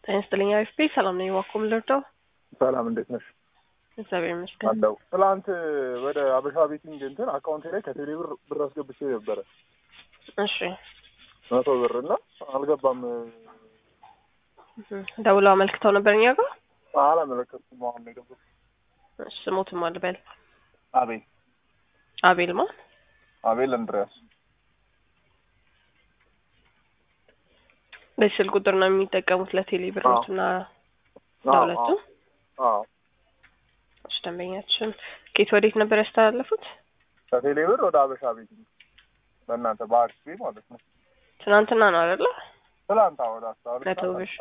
ጤና ይስጥልኝ አሪፍ ቤት ሰላም ነኝ። ዋኩም ልርዳው? ሰላም እንዴት ነሽ? እግዚአብሔር ይመስገን። አለው ትላንት ወደ አበሻ ቤቲንግ እንትን አካውንቴ ላይ ከቴሌ ብር ብር አስገብቼ ነበረ እሺ መቶ ብር እና አልገባም። ደውለው አመልክተው ነበር እኛ ጋር። አላመለከትኩም። አሁን ነው የገባው። እሺ ስሞትም አልበል አቤል አቤል ማ አቤል እንድሪያስ በዚህ ስልክ ቁጥር ነው የሚጠቀሙት ለቴሌ ብሮት እና ለሁለቱ? አዎ እሺ ደንበኛችን ኬት ወዴት ነበር ያስተላለፉት? ከቴሌ ብር ወደ አበሻ ቤቲንግ በእናንተ በአክሲ ማለት ነው። ትናንትና ነው አይደለ? ትላንት ወደ አስታወቅ መቶ ብር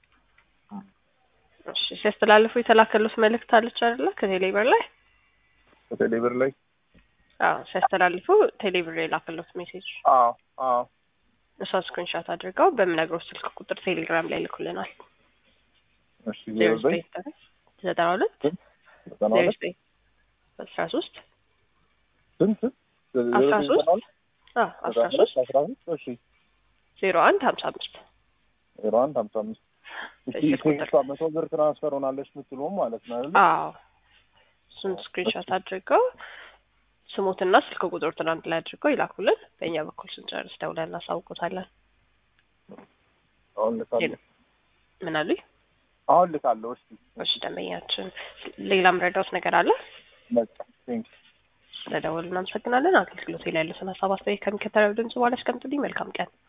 እሺ ሲያስተላልፉ የተላከሉት መልእክት አለች አይደለ? ከቴሌ ብር ላይ ከቴሌ ብር ላይ አዎ ሲያስተላልፉ ቴሌ ብር የላከሉት ሜሴጅ አዎ አዎ እሷን ስክሪንሻት አድርገው በምነግረው ስልክ ቁጥር ቴሌግራም ላይ ልኩልናል። እሺ ዜሮ ዜሮ ዘጠኝ ዘጠኝ ዘጠና ሁለት ዘጠና ዜሮ ሁለት ዘጠኝ አስራ ሶስት ስንት አስራ ሶስት አዎ አስራ ሶስት አስራ ሶስት እሺ ዜሮ አንድ ሀምሳ አምስት ዜሮ አንድ ሀምሳ አምስት እሺ በስልክ ቁጥር። ቴክስቷ መቶ ብር ትራንስፈር ሆናለች የምትለውም ማለት ነው አይደል? አዎ እሱን ስክሪንሾት አድርገው ስሙትና ስልክ ቁጥር ትናንት ላይ አድርገው ይላኩልን። በእኛ በኩል ስንጨርስ ደውለን እናሳውቆታለን። አሁን ልካለሁ ምን አሉኝ? አሁን ልካለሁ። እሺ እሺ ደንበኛችን ሌላ ምረዳውት ነገር አለ? በቃ ቴንክ ስለደወሉ እናመሰግናለን። አገልግሎት ላይ ያሉትን ሀሳብ አስተያየት ከሚከተለው ድምጽ በኋላ አስቀምጡልኝ። መልካም ቀን